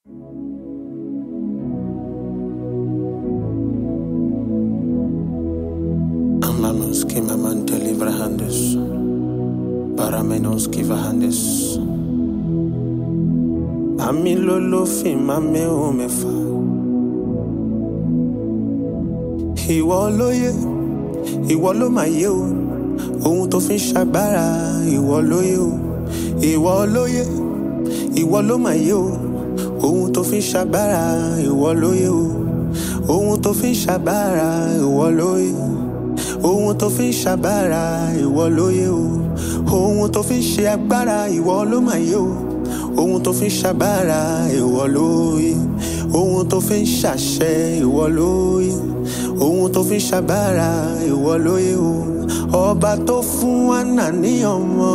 Amanos que mamante librahandes, para menos que vahandes. Ami lolo fi mame o mefa. Ìwọ ló yé, ìwọ ló máa yé o. Ohun tó fi ń ṣagbára, ìwọ ló yé o. Ìwọ ló yé, ìwọ ló máa yé o. Ohun tó fi ń ṣagbára, ìwọ ló yé o. Ohun tó fi ń ṣagbára, ìwọ ló yé. Ohun tó fi ń ṣagbára, ìwọ ló yé o. Ohun tó fi ń ṣe agbára, ìwọ ló máa yé o. Ohun tó fi ń ṣagbára, ìwọ ló yé. Ohun tó fi ń ṣàṣẹ, ìwọ ló yé. Ohun tó fi ń ṣagbára, ìwọ ló yé o. Ọba tó fún Anna ní ọmọ.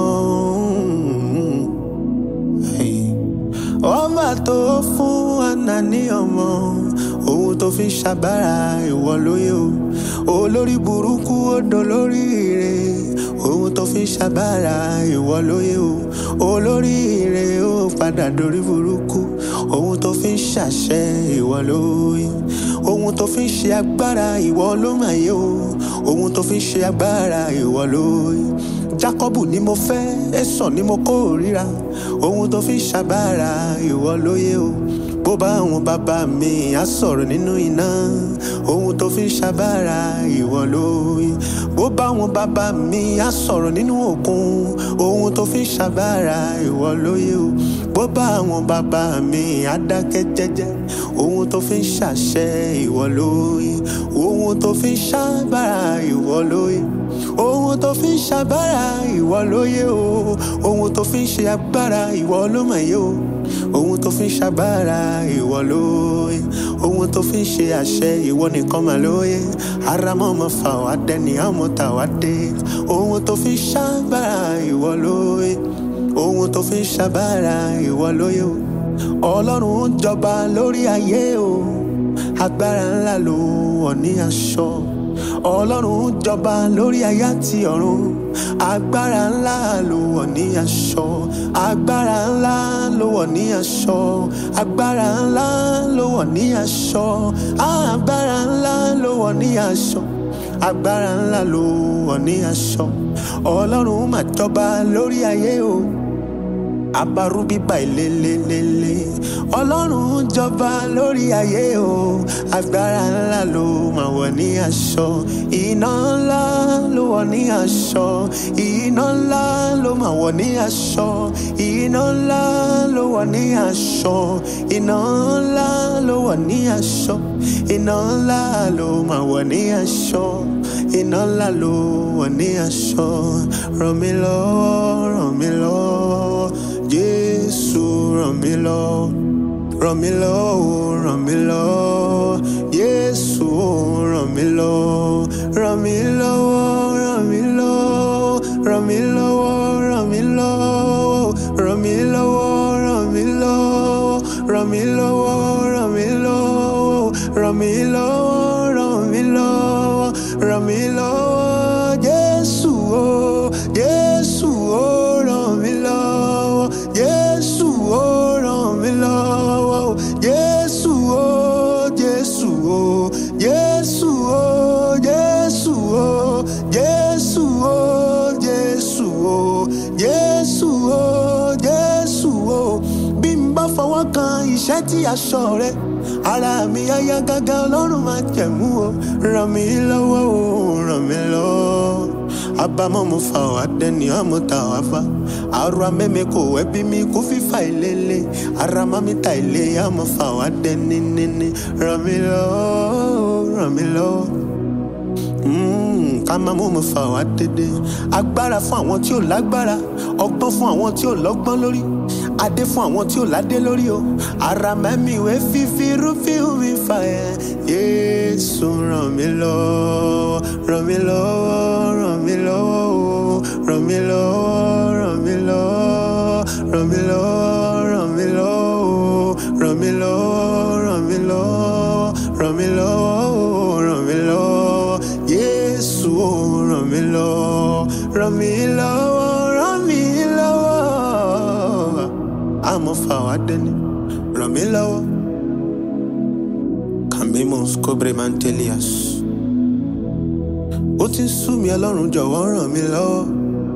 Hey. Ọba tó fún Anna ní ọmọ. Ohun tó fi ń ṣagbára, ìwọ ló yé o. Olórí burúkú ó dolórí ire. Ohun tó fi ń ṣagbára, ìwọ ló yé o. Olórí ire ó padà dorí burúkú. Ohun tó fi ń ṣàṣẹ, ìwọ ló yé. Ohun tó fi ń ṣe agbára, ìwọ ló máa yé o. Ohun tó fi ń ṣe agbára, ìwọ ló yé. Jákọ́bù ni mo fẹ́, Ẹ́sọ̀ ni mo kórìíra. Ohun tó fi ń ṣagbára, ìwọ ló yé o. Bó bá àwọn bàbá mi á sọ̀rọ̀ nínú iná. Ohun tó fi ń ṣagbára, ìwọ ló yé. Bó bá àwọn bàbá mi á sọ̀rọ̀ nínú òkun. Ohun tó fi ń ṣagbára, ìwọ ló yé o. Bó bá àwọn bàbá mi á dákẹ́ jẹ́jẹ́. Ohun tó fi ń ṣàṣẹ, ìwọ ló yé. Ohun tó fi ń ṣagbára, ìwọ ló yé. Ohun tó fi ń ṣagbára, ìwọ ló yé o. Ohun tó fi ń ṣe agbára, ìwọ ló mọ̀ yé o. Ohun tó fi ń ṣagbára, ìwọ ló yé. Ohun tó fi ń ṣe àṣẹ, ìwọ nìkan mà ló yé. Aramọ́ ọmọ fà wá dẹni, àmọ́ tà wá dé. Ohun tó fi ń ṣagbára, ìwọ ló yé. Ohun tó fi ń ṣagbára, ìwọ ló yé o. Ọlọ́run ń jọba lórí ayé o. Agbára ńlá ló wọ̀ ní aṣọ. Ọlọ́run ń jọba lórí ayé àti ọ̀run. Agbára ńlá ló wọ̀ ní aṣọ. Agbára ńlá ló wọ̀ ní aṣọ. Agbára ńlá ló wọ̀ ní aṣọ. Agbára ńlá ló wọ̀ ní aṣọ. Agbára ńlá ló wọ̀ ní aṣọ. Ọlọ́run mà jọba lórí ayé o abarúbíbà ìlélélélé ọlọ́run jọba lórí ayé o agbára ńlá ló máa wọ̀ ní aṣọ iná ńlá ló wọ̀ ní aṣọ iná ńlá ló máa wọ̀ ní aṣọ iná ńlá ló wọ̀ ní aṣọ iná ńlá ló wọ̀ ní aṣọ iná ńlá ló máa wọ̀ ní aṣọ iná ńlá ló wọ̀ ní aṣọ ràn mí lọ́wọ́ ràn mí lọ́wọ́. Jésù ràn mí lọ́wọ́ ràn mí lọ́wọ́ ràn mí lọ́wọ́ Jésù ràn mí lọ́wọ́ ràn mí lọ́wọ́ ràn mí lọ́wọ́ ràn mí lọ́wọ́ ràn mí lọ́wọ́ ràn mí lọ́wọ́ ràn mí lọ́wọ́ ràn mí lọ́wọ́ ràn mí lọ́wọ́ ràn mí lọ́wọ́ ràn mí lọ́wọ́ ràn mí lọ́wọ́ Jésù o Jésù o ràn mí lọ́wọ́ Jésù o ràn mí lọ́wọ́ Jésù o Jésù o Jésù o Jésù o Jésù o Jésù o Jésù o Jésù o bí n bá fọwọ́ kan iṣẹ́ tí aṣọ rẹ ara mi á yá gágá ọlọ́run máa jẹ̀mú o ràn mí lọ́wọ́ o ràn mí lọ́wọ́ abamọ mo fa wa dẹni ọmọ ta wa fa ara mẹmẹ kò ẹbí mi kò fífa ìlélẹ ara mami ta ilé ọmọ fa wa dẹni níní ràn mí lọ́wọ́ ràn mí lọ́wọ́ ká máa mú mi fà wá dédé agbára fún àwọn tí ò lágbára ọgbọ́n fún àwọn tí ò lọ́gbọ́n lórí adé fún àwọn tí ò ládé lórí o ara mẹ́mi ìwé fífi rúfin mi fà ẹ́ yéésù ràn mí lọ́wọ́ ràn mí lọ́wọ́ ràn mí lọ́wọ́ o ràn mí lọ́wọ́ ràn mí lọ́wọ́ ràn mí lọ́wọ́ ràn mí lọ́wọ́ o ràn mí lọ́wọ́ ràn mí lọ́wọ́ ràn mí lọ́wọ́ o ràn mí lọ́wọ́ yéésù o ràn mí lọ́wọ́ ràn mí lọ́wọ́ ràn mí lọ́wọ́ àmọ́ fà wá dẹ́ni ràn mí lọ́wọ́ cambimus cobremantelias ó ti ń sú mi ọlọ́run jọ̀wọ́ ràn mí lọ́wọ́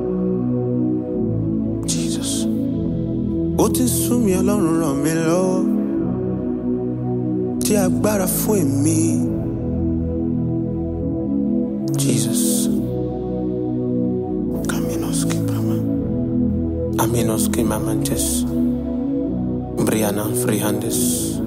jesus ó ti ń sú mi ọlọ́run ràn mí lọ́wọ́ tí agbára fún èmi jesus caminos kibrama aminos kimamantes briana frihandes